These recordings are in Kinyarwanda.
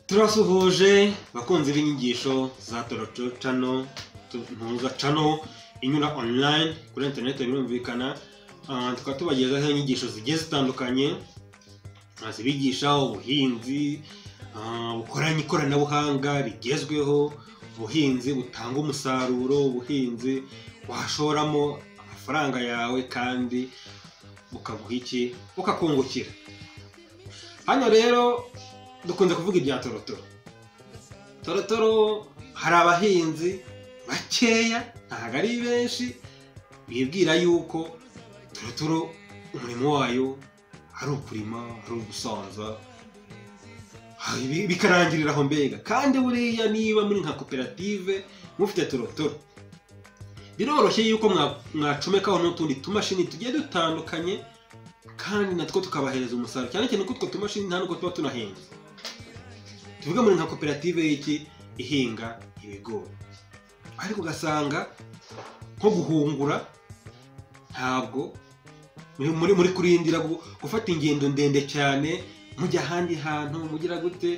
turasuhuje abakunzi b'inyigisho za toroco cano ntuza cano inyura online kuri interineti birumvikana Ah, tukaba tubagezaho inyigisho zigiye zitandukanye Ah, zibigisha ubuhinzi ah, bukoranye ikoranabuhanga rigezweho ubuhinzi butanga umusaruro ubuhinzi washoramo amafaranga yawe kandi bukaguha iki bukakungukira hano rero dukunze kuvuga ibya torotoro torotoro hari abahinzi bakeya ntabwo ari benshi bibwira yuko torotoro umurimo wayo ari ukurima ari ugusanza ha- bi- bikarangirira aho mbega kandi buriya niba muri nka koperative mufite torotoro biroroshye yuko mwa- mwacomekaho n'utundi tumashini tugiye dutandukanye kandi natwo tukabahereza umusaruro cyane cyane ko utwo tumashini nta nubwo tuba tunahenze tuvuge muri nka koperative y'iki ihinga ibigori ariko ugasanga nko guhungura ntabwo muri muri, muri kurindira gu- gufata ingendo ndende cyane mujya ahandi hantu mugira gute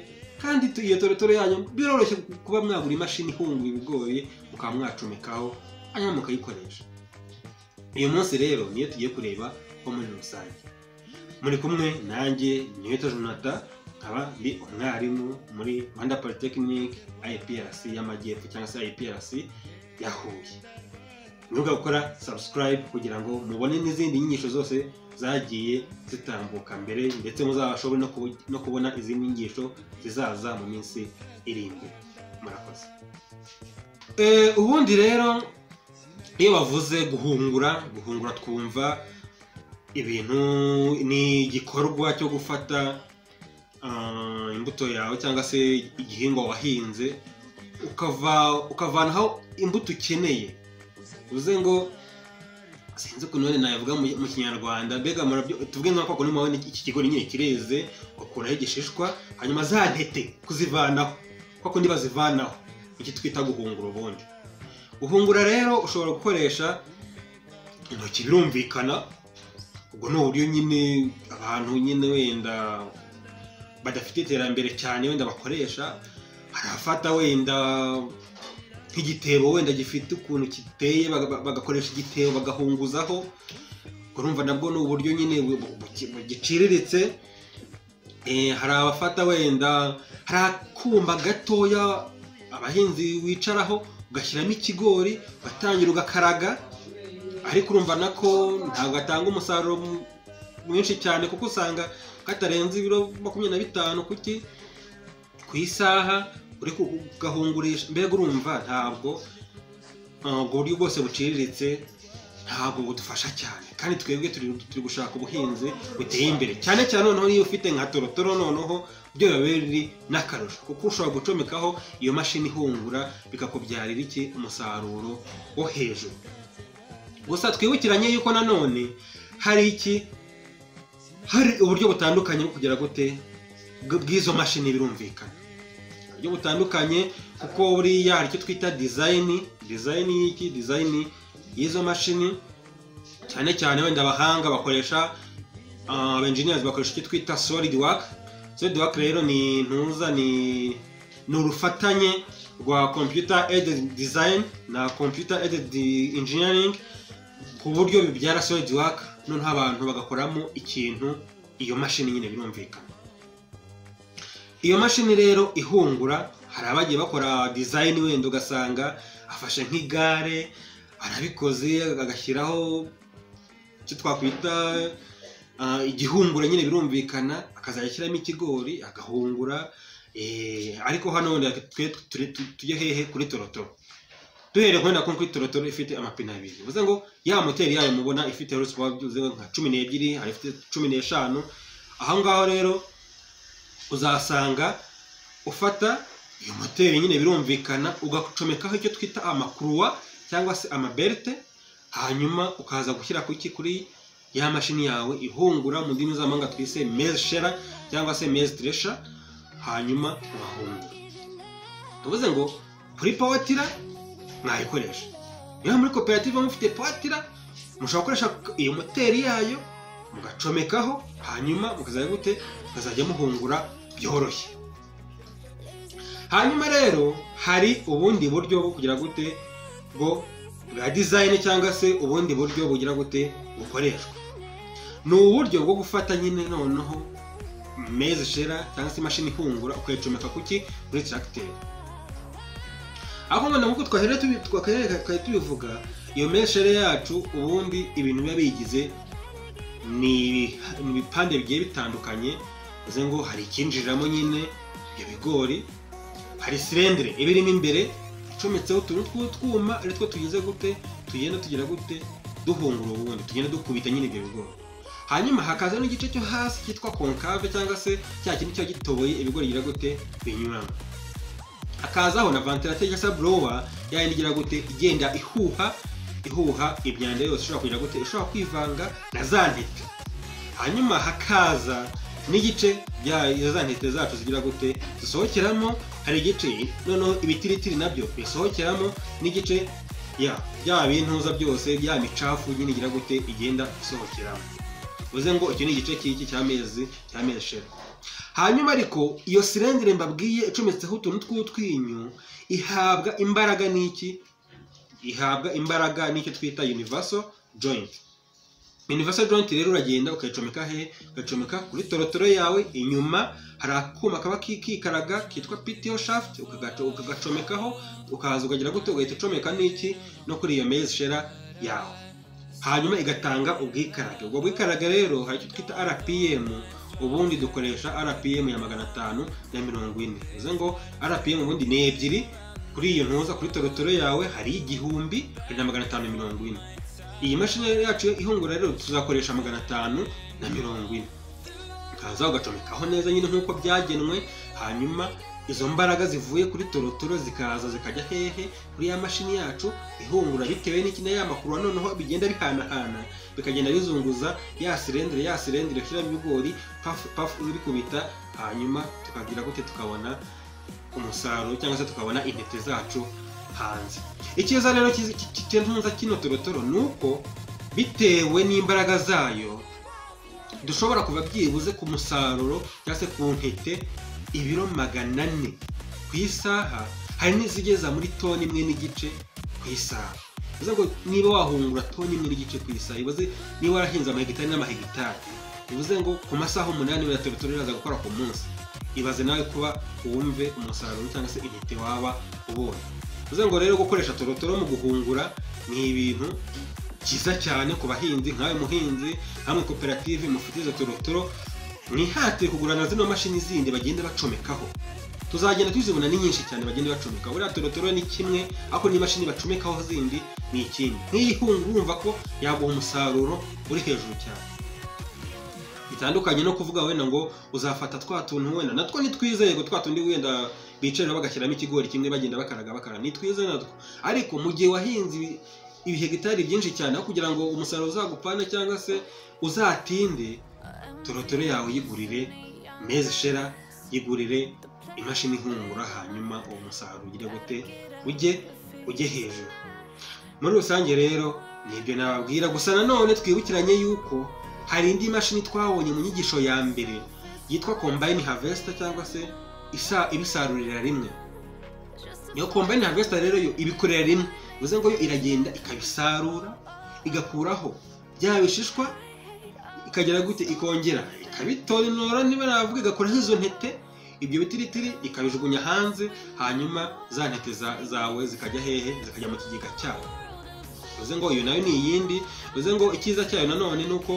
kandi tu- iyo torotoro yanyu biroroshye ku- kuba mwagura imashini ihungura ibigori mukaba mwacomekaho hanyuma mukayikoresha uyu munsi rero niyo tugiye kureba ho muri rusange muri kumwe nanjye niweta jonata nkaba ndi umwarimu muri rwanda polytechnic iprc y'amajyepfo cyangwa se iprc ya huye mwibuka gukora subscribe kugira ngo mubone n'izindi nyigisho zose zagiye zitambuka mbere ndetse muzabashobore no kubu- no kubona izindi nyigisho zizaza mu minsi iri imbere murakoze Eh, ubundi rero iyo bavuze guhungura guhungura twumva ibintu ni igikorwa cyo gufata ah, imbuto yawe cyangwa se igihingwa wahinze ukava ukavanaho imbuto ukeneye uvuze ngo sinzi ukuntu wenda nabivuga mu mu kinyarwanda mbega murabyo tuvuge nka kwa kundi mubona iki kigori nyine kireze ukuraho igishishwa hanyuma za ntete kuzivanaho kwa kundi bazivanaho iki twita guhungura ubundi guhungura rero ushobora gukoresha intoki birumvikana ubwo ni uburyo nyine abantu nyine wenda badafite iterambere cyane wenda bakoresha hari abafata wenda nk'igitebo wenda gifite ukuntu giteye baga- bagakoresha igitebo bagahunguzaho urumva nabwo ni uburyo nyine bu- bu- bu- bu- giciriritse Eh, hari abafata wenda hari akuma gatoya abahinzi wicaraho ugashyiramo ikigori ugatangira ugakaraga ariko urumva nako ntabwo gatanga umusaruro mu- mwinshi cyane kuko usanga katarenze ibiro makumyabiri na bitanu kuki ku isaha uri kugahungurisha mbega urumva ntabwo ah, ubwo buryo bwose buciriritse ntabwo budufasha cyane kandi twebwe turi turi gushaka ubuhinzi buteye imbere cyane cyane noneho niyo ufite nka torotoro noneho byo biba biri n'akarusho kuko ushobora gucomekaho iyo mashini ihungura bikakubyarira iki umusaruro wo hejuru gusa twibukiranye yuko nanone hari iki hari uburyo butandukanye bwo kugera gute bw- bw'izo mashini birumvikana uburyo butandukanye kuko buriya hari icyo twita dizayini dizayini y'iki dizayini y'izo mashini cyane cyane wenda abahanga bakoresha ah, aba engineers bakoresha icyo twita solid work solid work rero ni ntuza ni ni urufatanye rwa computer aided design na computer aided engineering ku buryo bibyara solid work noneho abantu bagakoramo ikintu iyo mashini nyine birumvikana iyo mashini rero ihungura hari abagiye bakora dizayini wenda ugasanga afashe nk'igare arabikoze agashyiraho icyo twakwita ah, igihungura nyine birumvikana akazayashyiramo ikigori agahungura eh, ariko hano wenda twe turi- tu- tujye hehe kuri torotoro duhereye wenda ko kuri torotoro ifite amapine abiri bivuze ngo ya moteri yayo mubona ifite horsepower bivuze ngo nka cumi n'ebyiri hari ifite cumi n'eshanu aho ngaho rero uzasanga ufata iyo moteri nyine birumvikana ugacomekaho icyo twita amakuruwa cyangwa se amabelte hanyuma ukaza gushyira ku iki kuri ya mashini yawe ihungura mu ndimi z'amahanga twise maize shera cyangwa se maize thresher hanyuma ugahungura tuvuze ngo kuri powatira mwayikoresha niba muri koperative mufite powatira mushobora gukoresha iyo moteri yayo mugacomekaho hanyuma mukazajya gute mukazajya muhungura byoroshye hanyuma rero hari ubundi buryo bwo kugira gute bwo bwa dizayini cyangwa se ubundi buryo bugira gute bukoreshwa ni uburyo bwo gufata nyine noneho meza shera cyangwa se imashini ihungura ukayicomeka ku ki kuri tracteur aho mbona nk'uko twahera tubi- twakahe- twari tubivuga iyo meshere yacu ubundi ibintu biba biyigize ni ibi- ni ibipande bigiye bitandukanye bivuze ngo hari ikinjiriramo nyine ibyo bigori hari sirendire iba irimo imbere icometseho utuntu tw'utwuma ari two tugize gute tugenda tugira gute duhungura ubundi tugenda dukubita nyine ibyo bigori hanyuma hakaza n'igice cyo hasi cyitwa konkave cyangwa se cya kintu kiba gitoboye ibigori bigira gute binyuramo hakazaho na vantilateri cyangwa se burowa yayindi igira gute igenda ihuha ihuha imyanda yose ishobora kugira gute ishobora kwivanga na za ntete hanyuma hakaza n'igice bya izo za ntete zacu zigira gute zisohokeramo hari igice noneho ibitiritiri nabyo bisohokeramo n'igice ya bya bintuza byose bya micafu nyine igira gute igenda isohokeramo bivuze ngo icyo ni igice cy'iki cy'amezi cy'amezi shera hanyuma ariko iyo sirendire mbabwiye icometseho utuntu tw'utwinyo ihabwa imbaraga n'iki ihabwa imbaraga n'icyo twita universal joint universal joint rero uragenda ukayicomeka hehe ukayicomeka kuri torotoro yawe inyuma hari akuma kaba kikaraga kitwa PTO shaft ukagaca- ukagacomekaho ukaza ukagira gute ugahita ucomeka n'iki no kuri iyo mezi shera yawe hanyuma igatanga ubwikarage ubwo bwikarage rero hari icyo twita rpm ubundi dukoresha rpm ya magana atanu na mirongo ine bivuze ngo rpm ubundi ni ebyiri kuri iyo ntuza kuri torotoro yawe hari igihumbi hari na magana atanu na mirongo ine iyi mashini rero yacu ihungura rero tuzakoresha magana atanu na mirongo ine ukaza ugacomekaho neza nyine nk'uko byagenwe hanyuma izo mbaraga zivuye kuri torotoro zikaza zikajya hehe kuri ya mashini yacu ihungura bitewe n'iki na ya makuru noneho bigenda bihanahana bikagenda bizunguza ya sirendire ya sirendire ishiramo ibigori pafu pafu bikubita hanyuma tukagira gute tukabona umusaruro cyangwa se tukabona intete zacu hanze icyiza rero kizi- ki- ki- cy'intunza kino torotoro ni uko bitewe n'imbaraga zayo dushobora kuva byibuze ku musaruro cyangwa se ku ntete ibiro magana ane ku isaha hari n'izigeza muri toni imwe n'igice ku isaha bivuze ngo niba wahungura toni imwe n'igice ku isaha bivuze niba warahinze amahegitari n'amahegitari bivuze ngo ku masaha umunani buriya teritory iraza gukora ku munsi ibaze nawe kuba wumve umusaruro cyangwa se intete waba ubonye bivuze ngo rero gukoresha torotoro mu guhungura ni ibintu byiza cyane ku bahinzi nkawe muhinzi hamwe koperative mufite izo torotoro mwihatire kugurana zino mashini zindi bagenda bacomekaho tuzagenda tuzibona ni nyinshi cyane bagenda bacomeka buriya torotoro ni kimwe ariko n'imashini bacomekaho zindi ni ikindi nk'iyi ihunga urumva ko yaguha umusaruro uri hejuru cyane bitandukanye no kuvuga wenda ngo uzafata twa tuntu wenda natwo ni twizeye ngo twa tundi wenda bicarira bagashyiramo ikigori kimwe bagenda bakaraga bakaraga ni twizeye natwo ariko mu gihe wahinze ibi- ibihegitari byinshi cyane aho kugira ngo umusaruro uzagupane cyangwa se uzatinde torotoro yawe yigurire mezi shera yigurire imashini ihungura hanyuma uwo musaruro ugire gute ujye ujye hejuru muri rusange rero ni ibyo nababwira gusa nanone twibukiranye yuko hari indi mashini twabonye mu nyigisho ya mbere yitwa combine harvester cyangwa se isa ibisarurira rimwe iyo combine harvester rero yo ibikorera rimwe bivuze ngo yo iragenda ikabisarura igakuraho bya bishishwa ikagera gute ikongera ikabitorinora niba navuga igakuraho izo ntete ibyo bitiritiri ikabijugunya hanze hanyuma za ntete za- zawe zikajya hehe zikajya mu kigega cyawe bivuze ngo iyo nayo ni iyindi bivuze ngo icyiza cyayo nanone ni uko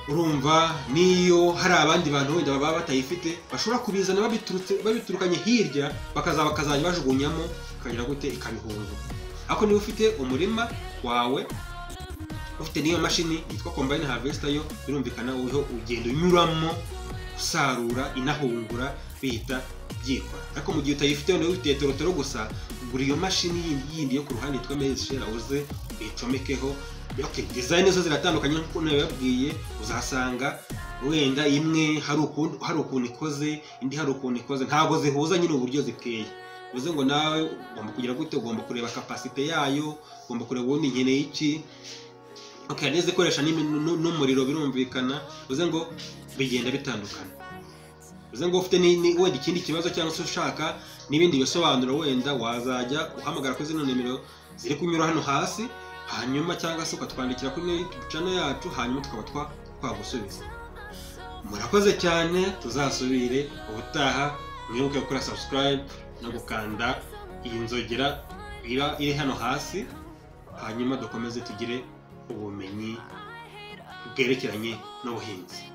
urumva niyo hari abandi bantu wenda baba batayifite bashobora kubizana babiturutse babiturukanye hirya bakaza bakazajya bajugunyamo ikagira gute ikabihunga ariko niba ufite umurima wawe ufite n'iyo mashini yitwa combine harvester yo birumvikana uriho ugenda unyuramo usarura inahungura bihita byikora ariko mu gihe utayifite wenda wifitiye torotoro gusa gura iyo mashini yindi yindi yo ku ruhande yitwa mezi shera uze uyicomekeho okay, design zo ziratandukanye nk'uko nabibabwiye uzasanga wenda imwe hari ukuntu hari ukuntu ikoze indi hari ukuntu ikoze ntabwo zihuza nyine uburyo ziteye bivuze ngo nawe ugomba kugira gute ugomba kureba kapasite yayo ugomba kureba ubundi nkeneye iki okay, hari n'izikoresha n'imi- nu- n'umuriro birumvikana bivuze ngo bigenda bitandukana bivuze ngo ufite ni- ni- wenda ikindi kibazo cyangwa se ushaka n'ibindi bisobanuro wenda wazajya uhamagara kuri zino nimero ziri kunyura hano hasi hanyuma cyangwa se ukatwandikira kuri youtube channel yacu hanyuma tukaba twa- twagusubiza murakoze cyane tuzasubire ubutaha mwibuke gukora subscribe no gukanda iyi nzogera iba iri hano hasi hanyuma dukomeze tugire ubumenyi bwerekeranye n'ubuhinzi